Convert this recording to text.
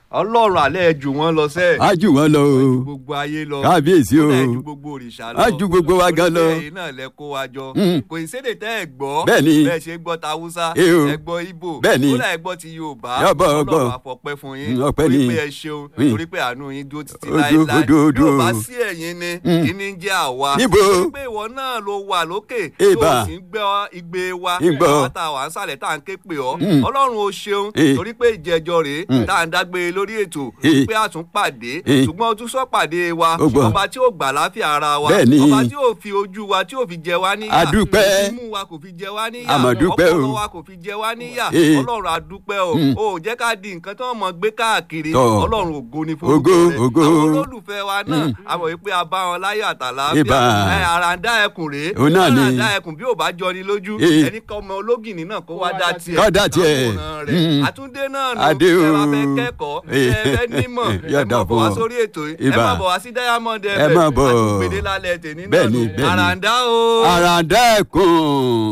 ọlọ́run alẹ́ jù wọ́n lọ sẹ́ẹ̀. á jù wọ́n lọ o ju gbogbo ayé lọ. kábíyèsí o ó lẹ̀ ju gbogbo òrìṣà lọ. á ju gbogbo wa gan lọ. oníṣẹ́ yìí náà lẹ kó wa jọ. Mm. kò ì sédè tẹ́ ẹ gbọ́. Bẹ́ẹ̀ni. bẹ́ẹ̀ ṣe gbọ́ ta Hausa. Eh o. ẹ gbọ́ Ìgbò. Bẹ́ẹ̀ni. ó lẹ̀ gbọ́ ti Yorùbá. Yọ̀bọ̀, ọgbọ̀. ọlọ́run àfọ̀pẹ́ fún yín. Mm, ọpẹ́ torí ni. pé ẹ ṣeun. Mm. torí pé àánú yín dúró títí Odo, láéláé. odo, odo. Bí ò bá sí ẹ̀yin ni Mm. kí ni ń jẹ́ àwa. Níbo? torí pé ìwọ náà ló wà lókè. Eba. tó o sì ń gbọ́ igbe wa. Ìgbọ́. àwọn tá a wà ń sàlẹ̀ tá à ń ké pè ọ́. Mm. ọlọ́run ó ṣeun. Eh. torí pé ìjẹjọ rèé Mm. tá à ń dágbére lórí ètò Eh. pé a tún pàdé Eh. ṣùgbọ́n o tún sọ pàdé wa Ó gbọ́. ọba tí ó gbà láfíà ara wa Bẹ́ẹ̀ni. ọba tí ó fi ojú wa tí ó fi jẹ wá níyà A dúpẹ́. imú wa kò fi jẹ wá níyà A mà dúpẹ́ o. ọpọlọ wa kò fi jẹ wá níyà Eh. ọlọ́run a dúpẹ́ o Mm. o ò jẹ́ ká di nǹkan tí wọ́n mọ̀ gbé káàkiri Tọ́. ọlọ́run ògo ni fún Ògo, ògo. àwọn olólùfẹ́ wa náà Mm. a mọ̀ wípé a bá wọn láyọ̀ àtàlàáfíà Ìbà. ẹ, àràǹdá ẹkùn rèé Òun náà ni. àràǹdá ẹkùn bí ò bá jọni lójú Eh. ẹni kọ́ ọmọ ológìnní náà kó wá dá tiẹ̀ Kó dá tiẹ̀. àwòrán rẹ̀. Mm. àtúndé náà nù Adé ẹ o. bá fẹ́ kẹ́kọ̀ọ́ Eh. ẹ fẹ́ nímọ̀ Yóò ẹ dà máa bọ̀ fún wá ọ. sórí ètò yìí ẹ Ìbà. máa bọ̀ wá sí diamond Ẹ máa bọ̀. àtúgbèdè lálẹ́ tèmi náà Bẹ́ẹ̀ni, nù bẹ́ẹ̀ni. àràǹdá o. àràǹdá ẹ̀kún.